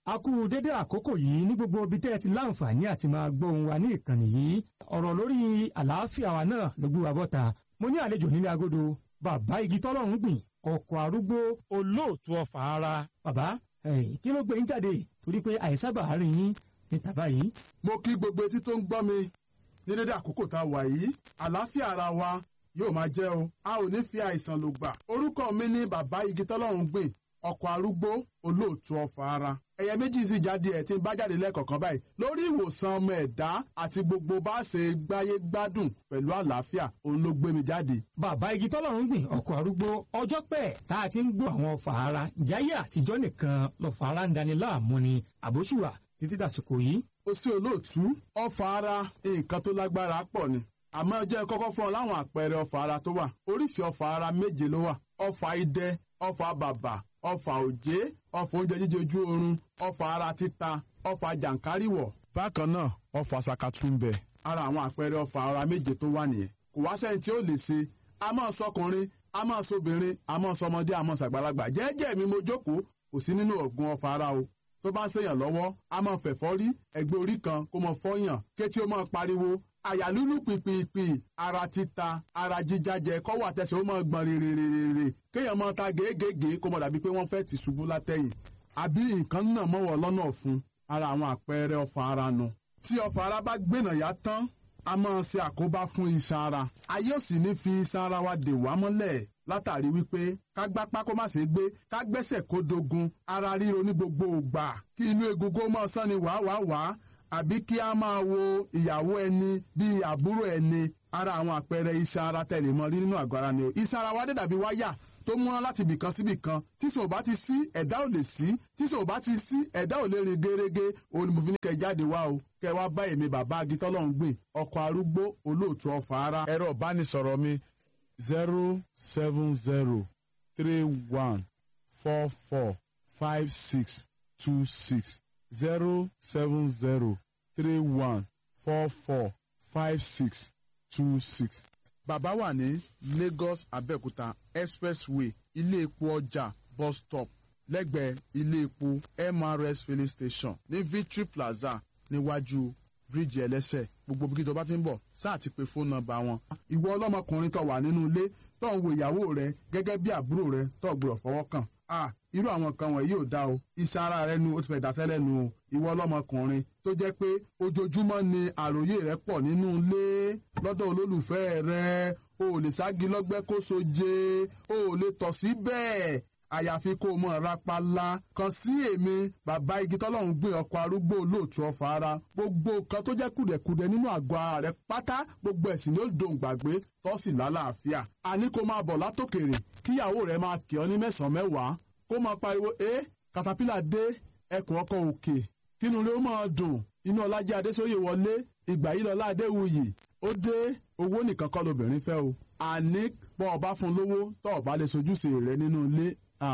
a kú dédé àkókò yìí ní gbogbo ibi tẹ́ ẹ ti láǹfààní àti máa gbọ́ ohùn wa ní ìkànnì yìí ọ̀rọ̀ lórí àlàáfíà wa náà ló gbé wa bọ́ta mo ní àlejò nílé agodo bàbá igi tọ́lọ́run gbìn ọkọ̀ arúgbó olóòtú ọ̀fà ara bàbá kí ló gbé yín jáde torí pé àìsábà rìn yín ní tàbá yìí. mo kí gbogbo etí tó ń gbọ́ mi ní dédé àkókò tá a wà yìí àlàáfíà ara wa yóò máa jẹ́ o a ò ní fi àìsàn lò gbà orúkọ mi ní bàbá igi tọ́lọ́run gbìn ọkọ̀ arúgbó olóòtú ọ̀fà ara ẹ̀yẹ méjì sì jáde ẹ̀ tí ń bá jáde lẹ́ẹ̀kọ̀kan báyìí lórí ìwòsàn ọmọ ẹ̀dá àti gbogbo bá ṣe gbáyé gbádùn pẹ̀lú àlàáfíà òun ló gbé mi jáde. bàbá igi tọ́lọ́run gbìn ọkọ̀ arúgbó ọjọ́ pẹ́ tá a ti ń gbọ́ àwọn ọ̀fà ara jáyé àtijọ́ nìkan lọ́fà ara ń dani láàmú ni àbóṣùwà títí dàsìkò yìí. ó sí olóòtú ọ̀fà ara nǹkan tó lágbára pọ̀ ni àmọ́ jẹ́ kọ́kọ́ fún ọ láwọn àpẹẹrẹ ọ̀fà ara tó wà oríṣi ọ̀fà ara méje ló wà ọ̀fà idẹ ọ̀fà bàbà ọfà òjé ọfà oúnjẹ jíjẹ ojú oorun ọfà ara títa ọfà jàǹkáríwọ̀. bákan náà ọfà sàkàtúmbẹ. ara àwọn àpẹẹrẹ ọfà ara méje tó wà nìyẹn kò wá sẹ́ni tí ó lè ṣe a máa sọkùnrin a máa sọbìnrin a máa sọmọdé a máa sàgbàlagbà jẹ́ẹ́jẹ́ mi mo jókòó kò sí nínú ọ̀gbun ọfà ara o tó bá ń ṣèyàn lọ́wọ́ a máa fẹ̀fọ́ rí ẹgbẹ́ orí kan kó máa fọ́yàn kétí ó máa pariwo àyà lúlù pìpìpì ara títa ara jíjájẹ kọ́wọ́ àtẹsẹ̀ ó máa gbọ̀n rèrèrèrè kéèyàn máa ta gèégèé kó mọ̀ dàbí pé wọ́n fẹ́ ti ṣubú látẹ̀yìn àbí nǹkan náà mọ̀wọ́ lọ́nà ọ̀fun ara àwọn àpẹẹrẹ ọfà ara nu tí ọfà ara bá gbénà yá tán a máa ṣe àkóbá fún iṣan ara ayé ò sì ní fi iṣan ara wa dè wá mọ́lẹ̀ látàrí wípé ká gbápá kó má ṣe gbé ká gbẹ́sẹ̀ kó dogun ara ríro ní gbogbo ògbà kí inú egungun máa sán ni wàá wàá wàá àbí kí a máa wo ìyàwó ẹni bíi àbúrò ẹni ara àwọn àpẹẹrẹ iṣan ara tẹ̀lé mọ́ rí nínú àgọ́ ara ni o iṣan ara wa dé dàbí wáyà tó múná láti ibìkan síbì kan tí sò bá ti sí ẹ̀dá ò lè sí tí sò bá ti sí ẹ̀dá ò lè rìn gerege òun ni mo fi ní kẹ́ jáde wá o kẹ́ wá bá èmi bàbá agitọ́lọ́hún gbìn ọkọ̀ arúgbó olóòtú ọ̀fà ara. ẹ̀rọ ìbánisọ̀rọ̀ mi zero seven zero three one four four five six two six zero seven zero three one four four five six two six. bàbá wà ní Lagos Abẹ́òkúta expressway ilé epo ọjà bus stop lẹ́gbẹ̀ẹ́ ilé epo MRS filling station ní Victory Plaza níwájú bíríìjì ẹlẹ́sẹ̀ gbogbo bí kí tó bá ti ń bọ̀ sáà ti pe fóònù nọ́mbà wọn. ìwọ ọlọ́mọkùnrin tó wà nínú ilé tó ń wo ìyàwó rẹ gẹ́gẹ́ bí àbúrò rẹ tó gbọ́dọ̀ fọwọ́ kàn ah irú àwọn nǹkan wọ̀nyí ò dá o iṣan ara rẹ nu ó ti fẹ́ dasẹ́ lẹ́nu o ìwọ ọlọ́mọkùnrin tó jẹ́ pé ojoojúmọ́ ni àròyé rẹ pọ̀ nínú ilé lọ́dọ̀ olólùfẹ́ rẹ o ò lè sági lọ́gbẹ́ kó soje o ò lè tọ̀ sí bẹ́ẹ̀ àyàfi kó o mọ̀ rapala kan sí èmi bàbá igi tọ́lọ́run gbé ọkọ̀ arúgbó olóòtú ọ̀fà ara gbogbo nǹkan tó jẹ́ kùdẹ̀kùdẹ̀ nínú àgọ́ ara rẹ pátá gbogbo ẹ̀sìn ni ó dòun gbàgbé tọ́sí lálàáfíà àní kó máa bọ̀ látòkèrè kíyàwó rẹ máa kì ọ́ ní mẹ́sàn-án mẹ́wàá kó máa pariwo ẹ katapila dé ẹkùn ọkọ̀ òkè kínú rẹ ó máa dùn inú ọlájẹ adésóyè wọlé ìgbà yìí lọlá adéwuyì ó dé owó nìkan kọ́ lobìnrin fẹ́ o àní bọ́ ọba fún lówó tọ́ ọba lè sojúṣe rẹ nínú ilé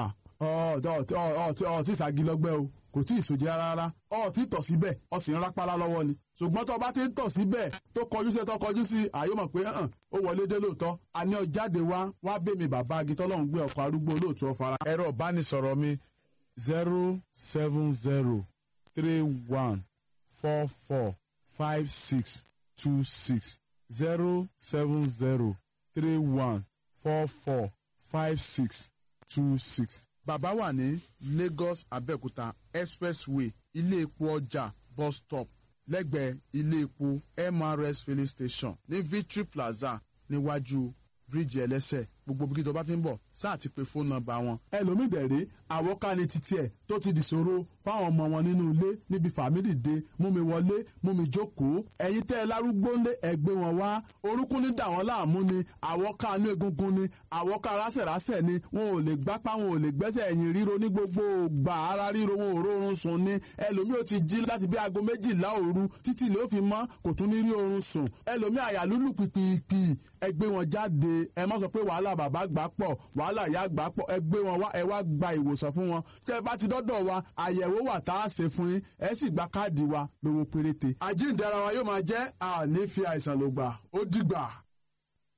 ọtí ìsàgì lọ́gbẹ́ o kò tí ì sòjì rárá ọtí tọ̀ síbẹ̀ ọ sì ń rápálá lọ́wọ́ ni ṣùgbọ́n tó bá ti ń tọ̀ síbẹ̀ tó kọjú sí tó kọjú sí àyè mọ̀ pé ó wọlé dé lóòótọ́ àní ọjáde wá wá bèmí bàbá agitọ́lọ́hún gbé ọkọ̀ arúgbó olóòtú ọ̀fara. ẹ̀rọ ìbánisọ̀rọ̀ mi zero seven zero three one four four five six two six zero seven zero three one four four five six two six. bàbá wà ní Lagos Abẹ́òkúta expressway ilé epo ọjà bus stop lẹ́gbẹ̀ẹ́ ilé epo MRS filling station ní Victory Plaza níwájú bíríìjì ẹlẹ́sẹ̀ gbogbo bí kíjọba ti ń bọ̀ sáà ti pe fóònù nọ́mbà wọn. ẹlòmíì dẹ̀rẹ́ àwọ̀ká ni títí ẹ̀ tó ti dìṣòro fáwọn ọmọ wọn nínú ilé níbi fàmílì dé mú mi wọlé mú mi jókòó ẹ̀yin tẹ́ ẹ lárúgbó ńlé ẹgbẹ́ wọn wá orúnkún ní dà wọ́n láàmú ni àwọ̀ká inú egungun ni àwọ̀ká rásẹ̀rásẹ̀ ni wọn ò lè gbápá wọn ò lè gbẹ́sẹ̀ ẹ̀yìn ríro ní gbogbo gbà ara ríro wọn ò rórun sùn ni ẹlòmíì ò ti jí láti bí aago méjìlá òru títí ló fi mọ́ kò tún ní rí oorun sùn ẹlòmíì àyà lúlù pìpìpì ẹgbẹ́ wọn jáde ẹ má sọ pé wàhálà bàbá gbà pọ̀ wàhálà ìyá gbà pọ̀ ẹ gbé wọn wá ẹ wá gba ìwòsàn fún wọn tẹ́ ẹ bá ti dọ́dọ̀ wa àyẹ̀wò wà tá a ṣe fún yín ẹ sì gba káàdì wa lówó péréte. àjíǹde ara wa yóò máa jẹ́ àní fi àìsàn lògbà ó dìgbà.